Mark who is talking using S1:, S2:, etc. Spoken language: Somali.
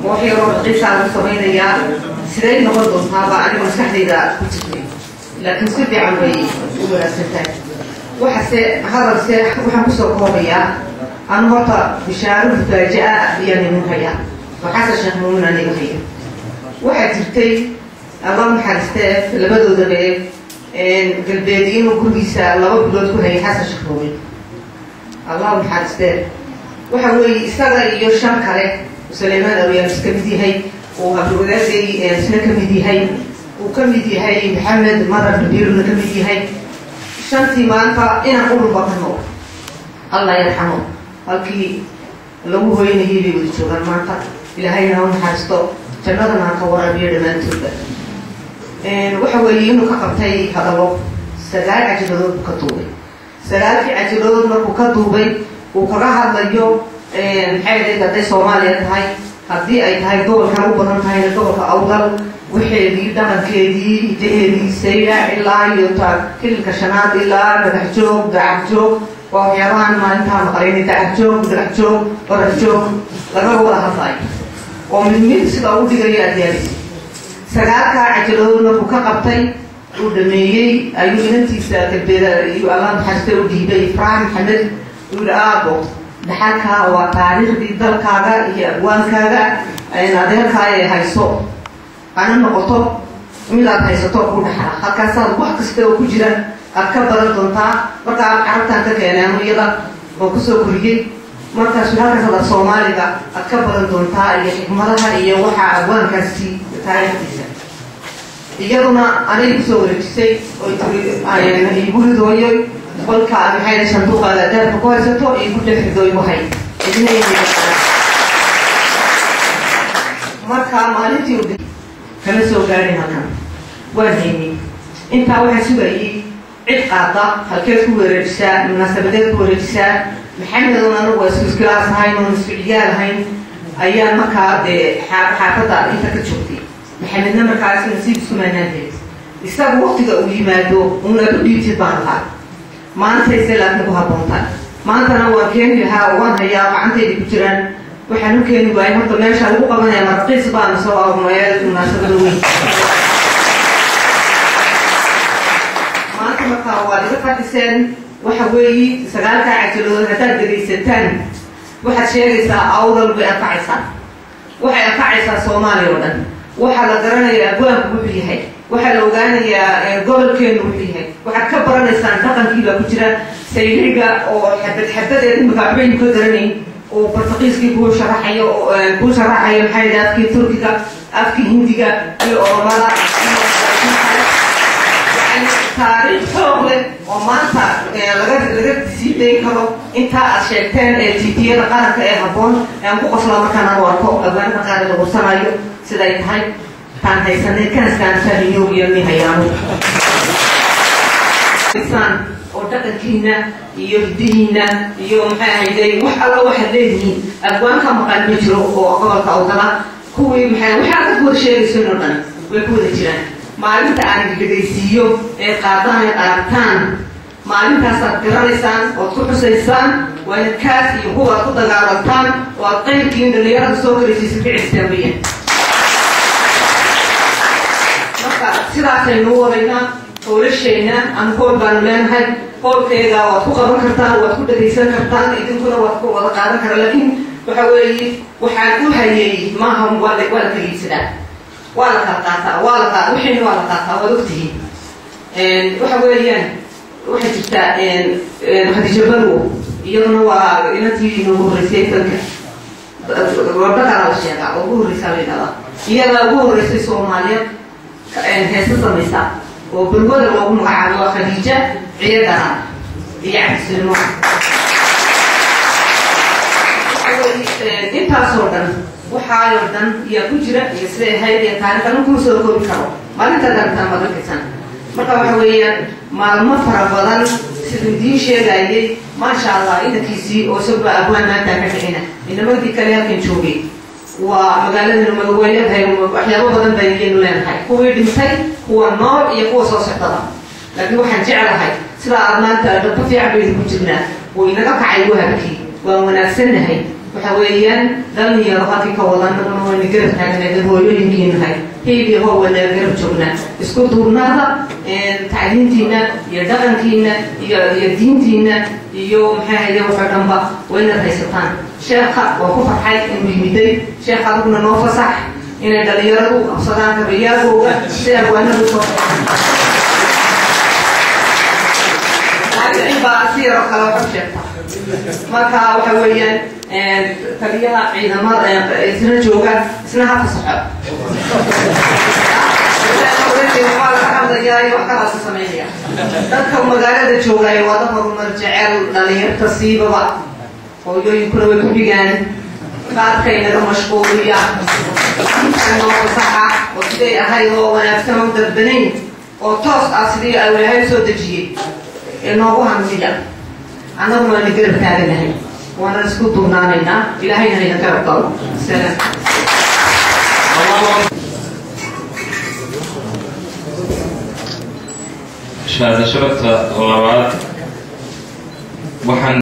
S1: wax yaroo raqiisaa lagu samaynayaa siday noqon doontaaba aniga maskaxdayda ku jirtay laakiin si fiican bay u wanaagsan tahay waxase hadalse waxaan kusoo koobayaa anu horta bishaaro mufaaja-a ayaan imin hayaa oo xasan sheekh muumin aniga haya waxaa jirtay alla naxariistee labadoodaba galbeed inuu gurigiisa laba bilood ku hayay xasan sheekh muumin allah naxariistee waxa weeye isaga iyo shan kale suleymaan awyaamis ka mid yahay uu abdiwadaagay isna ka mid yahay uu ka mid yahay maxamed marar babiiruna ka mid yahay shantii maanta inaan ururba ka nool allah yarxamo halkii lagu hoynayay bay wada joogaan maanta ilaahayna ha naxariisto jannadana ha ka waraabiyo dhammaantoodba waxa weeye inuu ka qabtay hadallo sagaal cajibadood buu ka duubay sagaalkii cajibadood markuu ka duubay uu kaga hadlayo maxay ahayd hadday soomaaliya tahay haddii ay tahay gobolkan u badan tahayna gobolka awdal waxeedii dhaqankeedii hidaheedii sayla ilaa iyo ta kililka shanaad ilaa dhagax joog dacax joog waa waxyaabahan maalintaa maqlayna dacax joog dhagax joog qorax joog laga wada hadlayo oo mid mid sida ugu dhigayo adyaalis sagaalkaa cajiladood markuu ka qabtay uu dhameeyey ayuu inantiisa galbeeda iyo allah naxariista u dhiibay faraan maxamed uu yihi aabo dhaxalkaa waa taariikhdii dalkaaga iyo abwaankaaga adeerkaa ay hayso ana noqoto midaad haysato ku dhaxla halkaasaad wax kasta oo ku jira aad ka badan doontaa markaa carabtaan ka keeneen iyada oo kusoo koriyey markaasu halkaas ad soomaaliga aad ka badan doontaa iyo xikmadaha iyo waxaa abwaankaasi taariikhdiisa iyaduna anay kusoo wareejisay oy guridooyo qolka maxay sanduuqaada daabka ku haysato iyo ku dhexrido igu hay marka maalintii u kama soo gaadhin halkan waan haynay intaa waxaa sugayay cid qaada halkeed ku wareejisaa munaasabadeed ku wareejisaa maxamedun anagu waa isku iskilaas ahayn oon isku ciyaal ahayn ayaa markaa dee xaafadda inta ka joogtay maxamedna markaas nasiib isku maanaanteed isaga waktiga uu yimaado unaad u dhiibtid baan lahaa maantayse laakiin ku habboontaa maantana waan keeni lahaa oo waan hayaa gacantayda ku jiraan waxaan u keeni waayay horta meesha lagu qabanaya marqiis baana soo aormeel munaasabada weyn maanta markaa waa laga fadhiseen waxa weeyi sagaalkaa cajiladood haddaad dhegaysataan waxaad sheegaysaa awdal bay anfacaysaa waxay anfacaysaa soomaaliya oo dhan waxaa la garanayaa abwaanku wuxuu yahay waxaa la ogaanayaa gobolkeenu wuxuu yahay waxaad ka baranaysaan dhaqankii baa ku jira sayliga oo xabad xabadeed imika waxbaynu ka garanayn oo bartaqiiskii kuu sharaxayo kuu sharaxayo maxaa yidhi afkii turkiga afkii hindiga iyo oromada taariikh xoog leh oo maanta laga laga sii dayn karo intaa aad sheegteen ee tiitiyada qaranka ee habboon aan ku qosla markaan aan arko awaanka qaar la qursanayo siday tahay taan haysanay kaaskaan fahmiyo iyo ni hayaano oo dhaqankiina iyo hidihiina iyo maxay ahayday wax alla waxaad leedihiin abwaanka maqan ma jiro oo gobolka awdala kuwii maxay waxaa ka wada sheegaysan oo dhan way ku wada jiraan maalinta aan dhegaysiiyo ee qaadaan ee aragtaan maalintaasaad garanaysaan ood ku xusaysaan waa in kaas iyo kuwaad ku dagaalantaan oo aad qayrkiin dhalinyarada soo karaysiisa ka cistaan weyaan marka sidaasaynu wadaynaa howlashayna ama hool baanu leenahay hoolkeeda waad ku qaban kartaan waad ku dhagaysan kartaan idinkuna waad ku wada qaadan kara laakiin waxa weeye waxaan u hayay maaha waa la waa la kaliibsadaa waa la kala qaataa waa la qaa wixiina waa la qaataa waad ogtihiin waxa weeyaan waxaa jirta khadiija barwo iyaduna waa inantii noogu horreysay fanka gabdhakala la sheegaa oo ugu horreysaa la yidhahdaa iyadaa ugu horreysay soomaaliyeed heesa samaysa oo balwada loogu magacaabo waa khadiija ciyadana iyo cabdisulimo intaasoo dhan waxaayoo dhan iyaa ku jira iyo siday ahayd iyo taarikhana kuma soo koobi karo maalintaad aragtaan baad arkaysan marka waxa weeyaan maalmo fara badan siduu idiin sheegayay maasha allah inankiisii oo isagoo abwaan maanta ka dhicina inamadii kale halkan joogay waa magaaladana way leedahay waxyaabo badan bayaynu leenahay kuwii dhintay kuwa nool iyo kuwa soo socdada laakiin waxaan jeclahay sida aad maanta dhaba fiican baynu ku jirnaa wuu inaga kacay wahabkii waan wanaagsannahay waxa weeyaan dhalinyaro halkii ka wadanaguna wayna garab taagnayd hooyooyinkiinahay hiibii hoo wada garab joognaa isku duurnaada tacliintiina iyo dhaqankiina iyo iyo diintiina iyo maxay haye waxoo dhanba wayna haysataan sheekha waa ku farxay inuu yimiday sheekha adiguna noo fasax inay dhalinyaradu qabsadaan kabayaagooga si agwaanadu soo baa si yaroo kale waxu sheegta marka waxa weeyaan taliyaha ciidamada isna jooga isna ha fasaxo dadka magaalada joogay waa dad horumar jecel dhalinyarta siibaba hooyooyinkuna way ku dhigaan qaadkaynaga mashquuliya noo fasaxa oo siday ahayd oo wanaagsan oo dadbanayn oo toos ah sidii awlahay soo dejiyey ee noogu hamsiya annaguna waana garab taaganahay waana isku duubnaanaynaa ilaahayna hayna garab galo salaam
S2: shahaado sharafta labaad waxaan